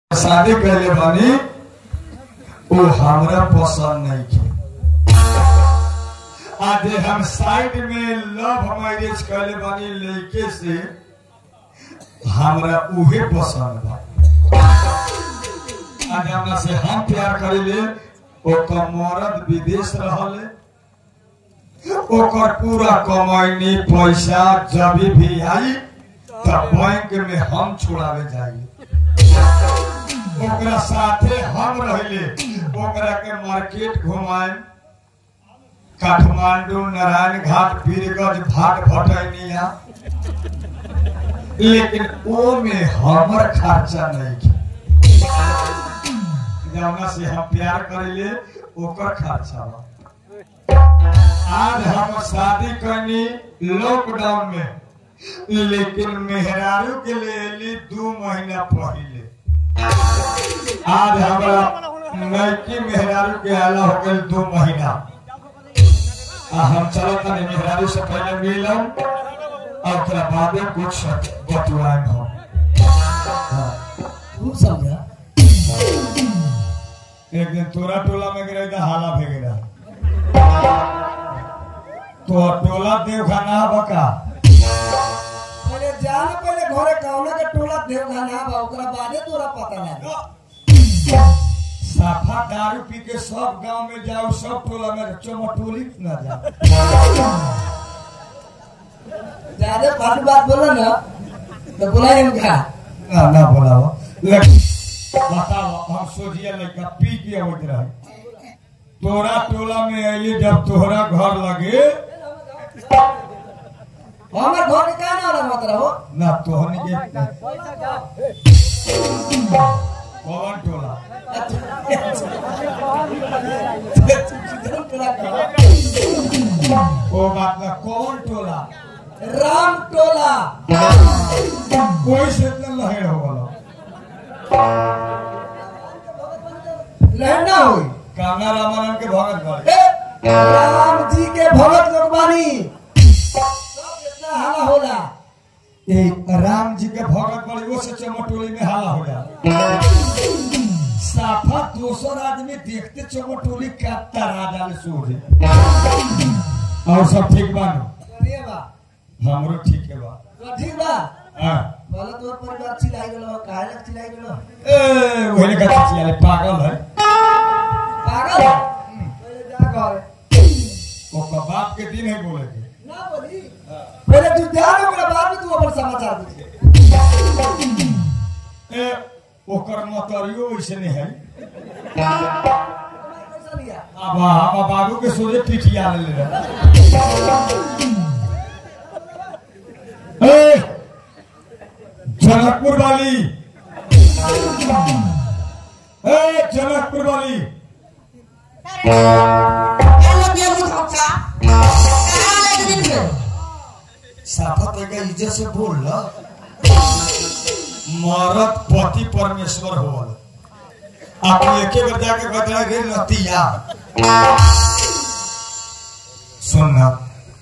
शादी कैले बानी वो हमरा पसंद नहीं के आज हम साइड में लव मैरिज कैले बानी लड़के से हमरा उहे पसंद बा आज हमरा से हम प्यार करेले ओकर मरद विदेश रहले ओकर पूरा कमाईनी पैसा जब भी आई तब बैंक में हम छुड़ावे जाइए ओकरा साथे हम रहले ओकरा के मार्केट घुमाए काठमांडू नारायण घाट बीरगंज भाट भटैनिया लेकिन ओ में हमर खर्चा नहीं के जौना से हम प्यार करेले ओकर खर्चा बा आज हम शादी करनी लॉकडाउन में लेकिन मेहरारू के लिए एली दू महीना पहले आज हमारा नैकी मेहरारू के आला हो गए दो महीना आ हम चलो तनी मेहरारू से पहले मिलम और ओकरा बादे कुछ बतुआएं हम हाँ। खूब समझा एक दिन तोरा टोला में गिरे तो हाला भे गिरा तो टोला देवखाना बका पहले जान पहले घरे कौना के टोला देवखाना बा ओकरा बादे तोरा पता लागे साफा दारू पी के सब गांव में जाओ सब टोला में चमटोली ना जाओ ज्यादा फालतू बात बोलो ना तो बुलाए उनका ना ना बोलाओ लेकिन बताओ हम सोचिए लड़का पी के अवैत रहे तोरा टोला में अली जब तोहरा घर लगे हमर घर के का ना मत रहो ना तोहन के कौन टोला ओ बात ना कौन टोला राम टोला कोई से इतना लहर हो गलो लहना हुई कामना रामानंद के भगत गए ए, राम जी के भगत लोग बानी सब इतना हाला होला ए राम जी के भगत बड़ी वो से चमटोली में हाला हो जा साफा दोसर आदमी देखते चमटोली काटता राजा ने सोझे और सब ठीक बानो बढ़िया बा हमरो ठीक है बा तो ठीक बा हाँ बोलो तोर परिवार चिल्लाई गेलो काहे लग चिल्लाई गेलो ए वही का चिया ले पागल है पागल पहले जा घर वो बाप के दिन है बोले के ना बोली पहले तू ध्यान ओकरा बाद में तू अपन समाचार दे ए ओकर मतरियो वैसे नहीं है कैसा लिया अब हम बाबू के सोचे पिठिया ले ले ए जनकपुर वाली ए जनकपुर वाली साफा तो का इज्जत से बोल ल मरद पति परमेश्वर होल आप एके बार जाके बता रे नतिया सुन ना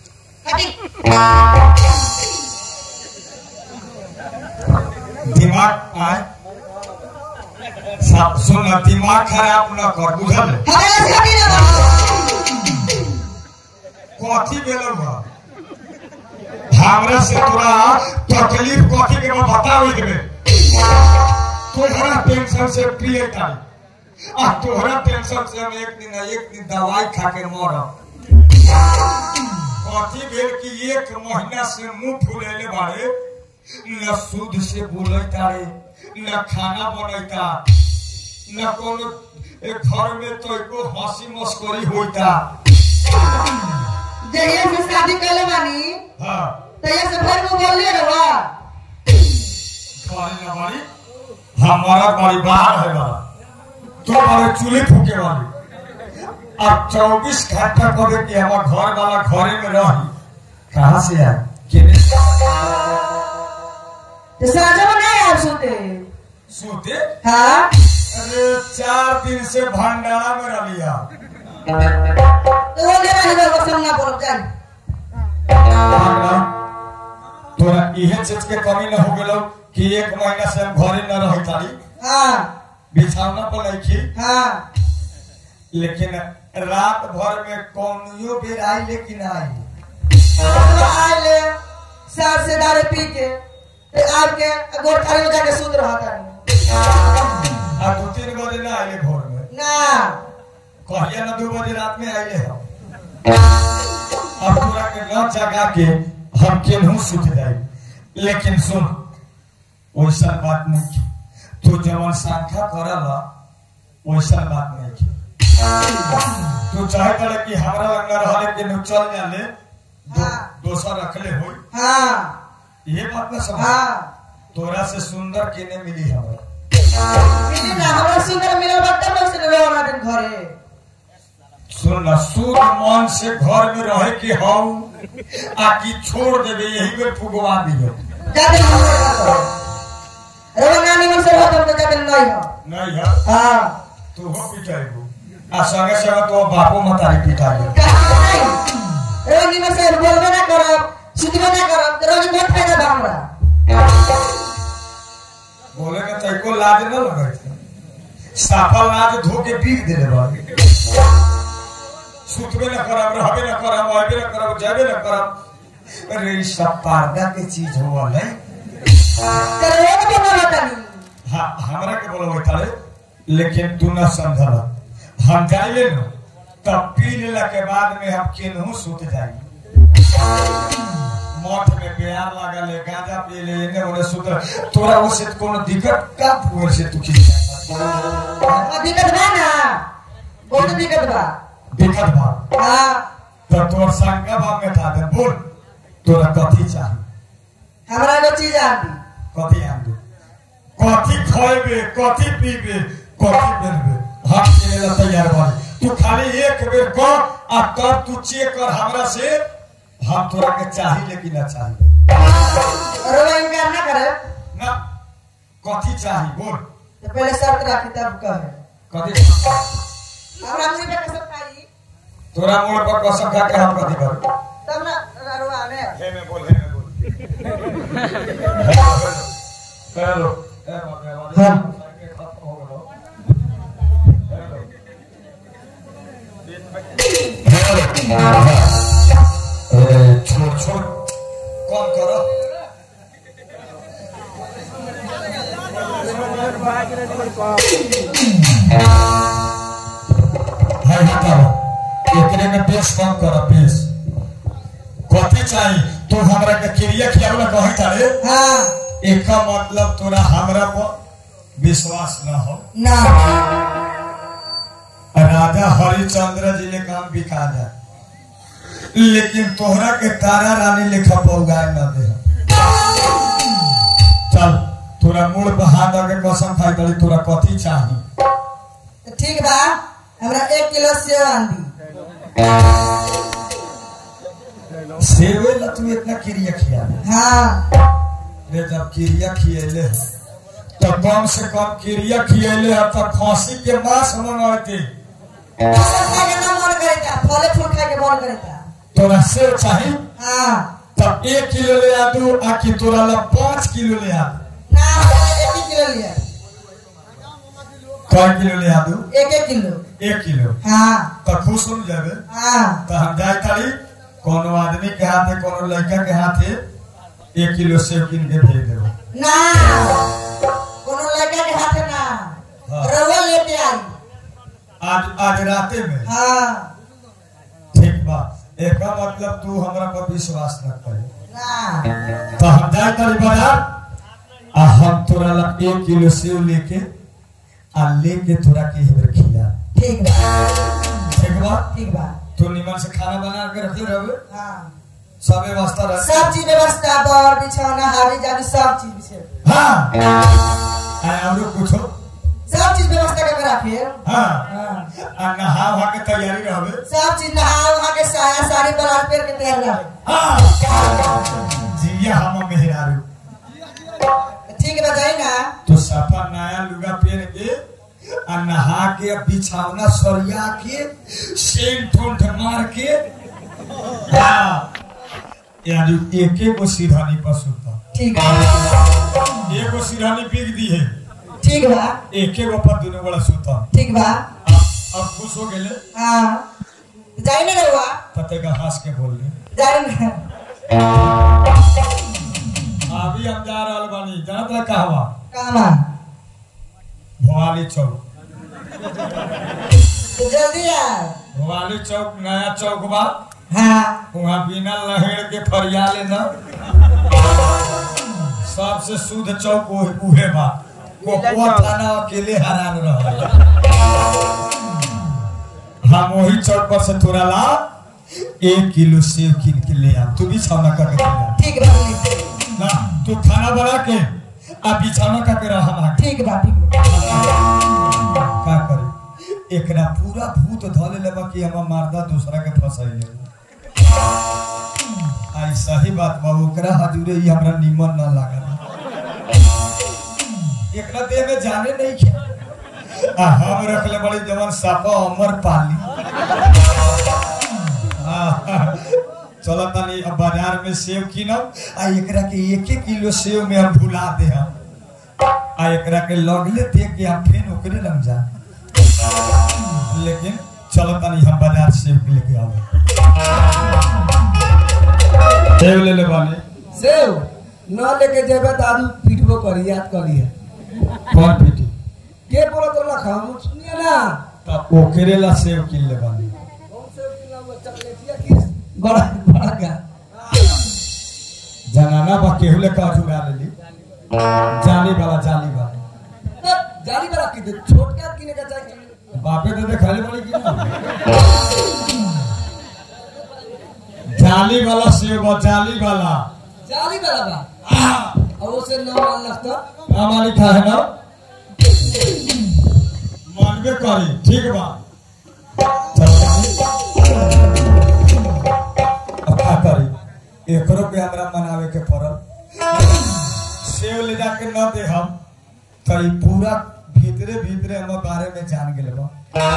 दिमाग आए सब सुन ना दिमाग खराब न कर बुझल कथी बेलो बा हमरा से तोरा तकलीफ कथी के बा बताओ के तोहरा टेंशन से पिए तारी आ तोहरा टेंशन से हम एक दिन एक दिन दवाई खा के मरब कथी भेल कि एक महीना से मुंह फुलेले बारे न शुद्ध से बोले तारे न खाना बनैता न कोनो एक घर में तो एको हंसी मस्करी होता जहिया से शादी कैले बानी हाँ तहिया से फिर वो बोलले रहा बारी न बारी हमारा बारी बाहर है बारा तो हमारे चूल्हे फूके वाली अब चौबीस घंटा करे कि हमारा घर वाला घरे में रही कहाँ से आए किने तो साजा बनाए आप सुनते सोते हाँ अरे चार दिन से भंडारा में रहिया तो वो ले रहे हैं वो सामना बोल जान तोरा इहे चीज के कमी न हो गेलो कि एक महीना से हम घरे न रही तारी हाँ बिछौना पर लैखी हाँ लेकिन रात भर में कौनियो बेर आई लेकिन आई आले सार से दारू पी के ते आब के गोड़ खाली में जाके सूत रहा था आ दो तीन बजे ना आइले भोर में ना कहिया ना दो बजे रात में आइले हम अब पूरा के न जगा के हम केनहू सुत जाई लेकिन सुन वैसा बात नहीं की तू जवन संख्या करल वैसा बात नहीं की तू चाहे करे कि हमरा लंग रहले के नु चल जाले दो, हाँ। दोसर रखले होई हाँ ये बात ना समझ हाँ तोरा से सुंदर केने मिली हमरा मिली ना हमरा सुंदर मिलल बा तब लोग से रहो ना दिन घरे सुन ना सूर्य मन से घर में रहे के हम आ की छोड़ देवे यही में फुगवा दियो जाके हम रहो ना निमन से रहो तब तो जाके नहीं हो नहीं है हाँ तू हो पिटाइबू आ संगे संगे तो बापो मतारी पिटाइबू कहाँ नहीं रहो निमन से बोलबे ना करब सुतबे ना करब तो रोज बहुत फायदा बा हमरा बोले में तैको लाज न लगे थे साफा लाज धो के पीट देले बा सुतबे न करब रहबे न करब आबे न करब जाबे न करब अरे ई सब पर्दा के चीज होवल है तेरे रोज भी बोला तनी हाँ हमरा के बोलो तारे लेकिन तू न समझल हम जाइले न तब पी लेला के बाद में हम केनहू सुत जाई मठ में प्यार लागल है गांजा पी ले एने ओने सुत तोरा वो से कोनो दिक्कत का हुए से तू खींच अब दिक्कत बा ना बहुत दिक्कत बा दिक्कत बा हाँ तो तोर संगा बा में था दे बोल तोरा कथी चाही हमरा एगो चीज आती कथी आन दे कथी खइबे कथी पीबे कथी पहनबे हम के लिए तैयार बानी तू खाली एक बेर कह आ तब तू चेक कर हमरा से हम तोरा के चाही लेकिन ना चाही और वो इनकार ना करे ना कथी चाही बोल तो पहले शर्त रखी तब कहे कथी हमरा मुंह पे कसम खाई तोरा मोड़ पर कसम खा के हम कथी कर तब ना अरुआ ने हे में बोल हे में बोल हेलो हेलो छोड़ छोड़ कौन करो है बताओ एकरे में बेस कम करो बेस कथी चाही तू हमरा के क्रिया खियावला कही तारे हाँ एका मतलब तोरा हमरा पर विश्वास न हो ना राजा हरिचंद्र जी ने काम बिका जाए लेकिन तोहरा के तारा रानी लेखा पौगाए न दे चल तोरा मूल पर हाथ आके कसम खाई दली तोरा कथी चाही तो ठीक बा हमरा एक किलो सेव आंदी सेवे ला तू इतना क्रिया खिया हाँ रे जब क्रिया खियले है, तो कम से कम क्रिया खियले है तो खांसी के मांस मंगाते फसल खाए के ना मन करेता फले फूल खाए के मन करेता तोरा सेव चाही हाँ तब एक किलो ले आ दू आ कि तोरा ला पाँच किलो ले आ दू ना हमरा एक ही किलो लिया कई किलो ले आ दू एक एक किलो एक किलो हाँ तो खुश हो जाबे हाँ तो हम जाए तारी कोनो आदमी के हाथे कोनो लड़का के हाथे एक किलो सेव किन के भेज देबो ना कोनो लड़का के हाथ ना हाँ। रवा लेके आई आज आज राते में हाँ ठीक बा एक मतलब तू हमरा पर विश्वास न करे ना तो हम जाए तारी बाजार आ हम तोरा ला एक किलो सेव लेके आ लेके तोरा के हेबर खिया ठीक बा ठीक बा ठीक बा तू निमन से खाना बना के रखले रहबे हाँ सब व्यवस्था रहे सब चीज व्यवस्था बर बिछौना हावी जावी सब चीज से हाँ आ हमरो कुछो सब चीज व्यवस्था करके रखिए हाँ हाँ आ नहा वहा के तैयारी रहबे सब चीज नहा वहा के साया साड़ी बलाल पेर के तैयार रहे हाँ जिया हम मेहरारू ठीक बताई ना तो सफा नया लुगा पहन के आ नहा के बिछावना सरिया के सेंट ठोंठ मार के हाँ यानी एक एक गो सिरहानी पर सुता ठीक है एगो सिरहानी बिक दी है ठीक बा एके गो पर दुनू बड़ा सुतम ठीक बा अब अब खुश हो गेले हाँ जाई ना रहुआ तते का हंस के बोल ले जाई ना अभी हम जा रहल बानी जानत रह कहवा कामा भोवाली चौक तो जल्दी आ भोवाली चौक नया चौक बा हाँ वहाँ बिना लहेड़ के फरिया लेना सबसे शुद्ध चौक उहे- उहे बा कोकुआ थाना अकेले हैरान रह हम वही चौक पर से तोरा ला एक किलो सेब कीन के ले आ तू भी छावना करके ले आ ठीक बा बोली। ना तू खाना बना के आ बिछाना करके रह हम आके ठीक बा ठीक बा का करे एकरा पूरा भूत धले लेबा कि हम मारदा दूसरा के फसाइले आई सही बात बा ओकरा हजूरे ही हमरा निमन ना लागल एकरा देह में जाने नहीं खे आ हम रखले बड़ी जवन सापा अमर पाली चलो तनी अब बाजार में सेब कीनब आ एकरा के एक एक किलो सेब में हम भुला दे हम आ एकरा के लगले देख के हम फेन ओकरे लग जा लेकिन चलो तनी हम बाजार से लेके आवे सेब ले ले बानी सेव न लेके जेबे दादू पीटबो करी याद करी है कौन पीटी के बोला तो रखा हम सुनिए ना तब ओकरे ला सेब किन ले बानी कौन सेव किला वो चॉकलेटिया की बड़ा बड़ा का जनाना बा केहू ले का चुरा लेली जाली वाला जाली वाला जाली बड़ा की छोटका किने का चाहिए बापे दे दे खाली बड़ी की ना जाली वाला सेब बा, जाली वाला जाली बड़ा बा आ, और उसे नौ मान लगता नाम लिखा है ना मानबे करी ठीक बा अब का करी एकरो के हमरा मनावे के पड़ल सेव ले जाके न दे हम तो ई पूरा भीतरे भीतरे हम बारे में जान गेल बा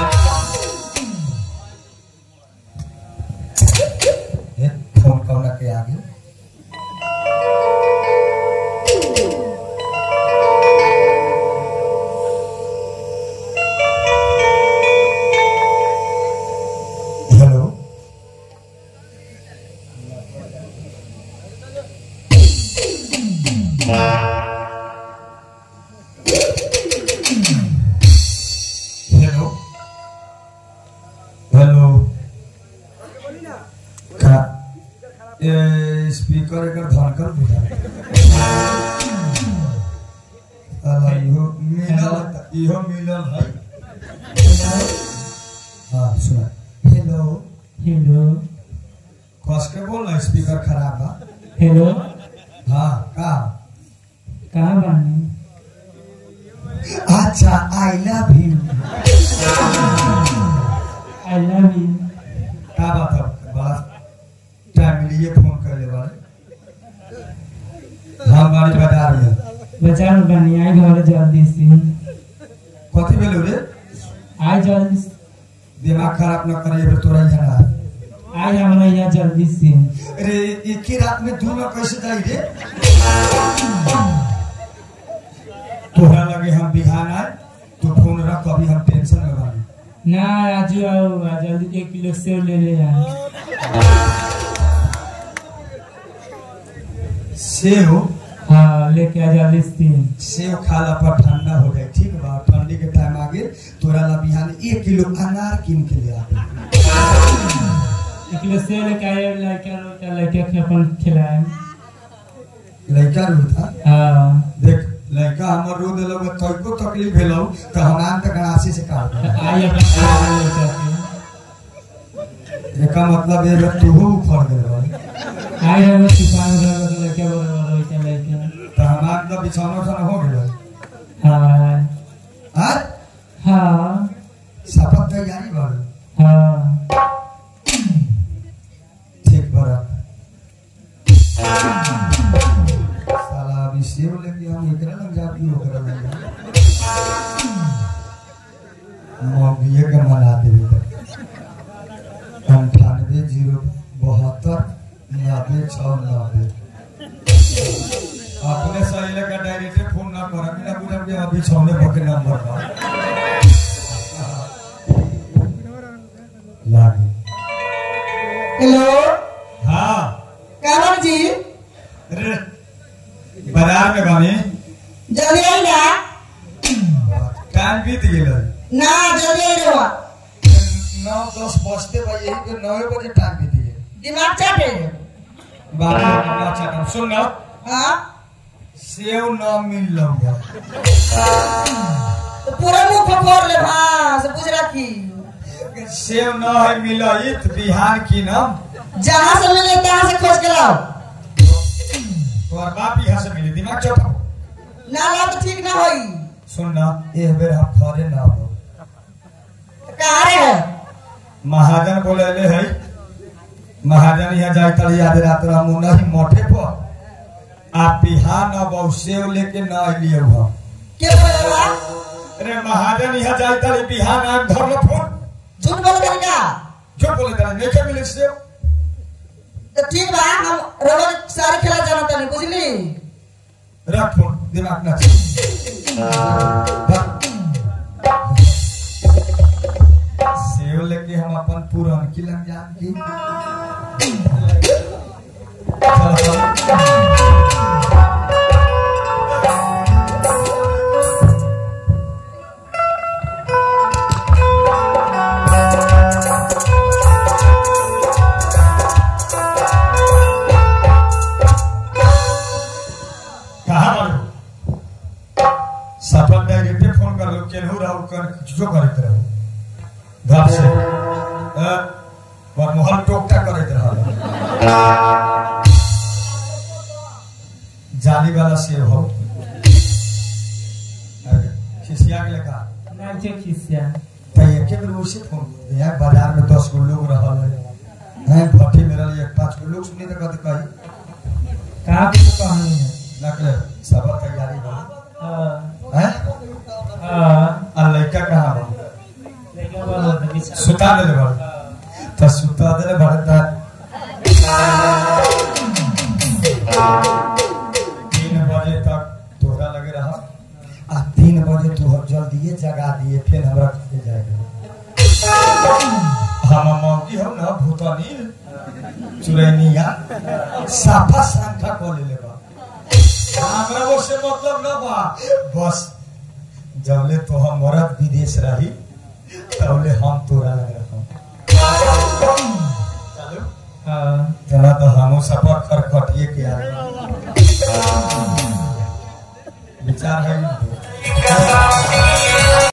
ए, फोन कौना के आगे हेलो हेलो हेलो का ए स्पीकर एकर धड़कन बुझा अला इहो मिलल त- इहो मिलल है हाँ सुना हेलो हेलो कस के बोल ना स्पीकर खराब बा हेलो हाँ का कहाँ बानी अच्छा I love you I love you का बात है बड़ा टाइम लिए फोन कर ले वाले हम बारी बाजार में बचा बानी आई घर जल्दी से कथी भेलो रे आई जल्दी से दिमाग खराब न करे एबे तोरा यहाँ ना आई हमारा यहाँ जल्दी से अरे एक ही रात में दू में कैसे जाई रे तोहरा लगे हम बिहान आए तो फोन रख अभी हम टेंशन में बानी ना राजू आओ आ जल्दी एक किलो सेब ले ले आ सेव हाँ लेके आ जल्दी से सेव खाला पर ठंडा हो जाए ठीक बा ठंडी के टाइम आगे तोरा ला बिहान एक किलो अनार किन के ले आ एक किलो सेब लेके आए लड़का लड़का लड़का के अपन खिलाए लड़का रोता हाँ देख लड़का हमर रो देलो में तोको तकलीफ भेलो तो हम आन तक राशि से काट दे आई अपन खिलाए लड़का के एका मतलब ये है तू ऊपर दे रहा आई हम सिपाही रह लड़का बड़ा लड़का लड़का तो हम आन तो बिछाना सन हो गेलो हाँ हां हाँ शपथ तैयारी बाड़ू हाँ ठीक बड़ा साला अभी सेव लेके हम एकरा लग जाती ओकरा लग जा मौगिए के मना देवे अंठानवे जीरो बहत्तर नब्बे छः नब्बे अपने सही लगा डायरेक्ट फोन ना कर बिना बुझब के बिछौने पर के नंबर पर लागे हेलो हाँ कामर जी अरे बाजार में बनी जल्दी आई ना टाइम बीत गेल ना जल्दी आई रहो नौ दस बजते भाई यही पे नौ बजे टाइम बीत गए दिमाग चाटे बारह अपना चाटा सुन ना हाँ सेव न मिल लगा तो पूरा मुंह खोल ले हाँ से पूछ रखी सेव न है मिलई त बिहान की न जहाँ से मिले तहाँ से खोज के लाओ तोहर बाप यहाँ से मिली दिमाग चौथा ना लाओ तो ठीक ना होई सुन ना एक बेर हम घरे ना हो तो कहाँ रे महाजन बोले ले है महाजन यहाँ जाए तली याद रात हम नहीं मोठे पर आप बिहान अब और सेव लेके न अलिए हुआ के बोलेगा अरे महाजन यहाँ जाए तली बिहान आम धर लो फोन झूठ बोल कर का जो बोले तली नहीं के मिले सेव तो ठीक बा हम रोज सारे खेला जाना तनी बुझली रख फोन दिमाग ना चल सेव लेके हम अपन पूरन की लग जान की चल, चल। कहाँ बालो सफल डायरेक्टे फोन कर लो केनहू रहो कर जो करत रहो घर से अ, और मोहल टोकटा करत रहो जाली वाला सेव हो अरे, खिसिया के लेका नाचे खिसिया तो एक बेर उसे फोन कर यहाँ बाजार में दस गो लोग रहल है हैं भट्टी में रहल एक पांच गो लोग सुनी तो कद कही कहाँ कुछ कहानी है नकले सब तैयारी हो हाँ, हैं हाँ, आ लड़का कहाँ बा लड़का बड़ा होता है, बिचारा। सुता देले बड़ हाँ, तो सुता देले बड़ त तीन बजे तक तोहरा लगे रहा आ तीन बजे तू जल्दी जगा दिए फिर हमरा घर जाएगा हम मौकी हो ना भूतनी चुरैनिया साफा संख्या को ले लेबा हमरा वो से मतलब ना बा बस जबले तो हम मरद विदेश रही तबले हम तोरा लग रहा चलो हाँ, तना तो हमू सफर कर खटिए के आए विचार है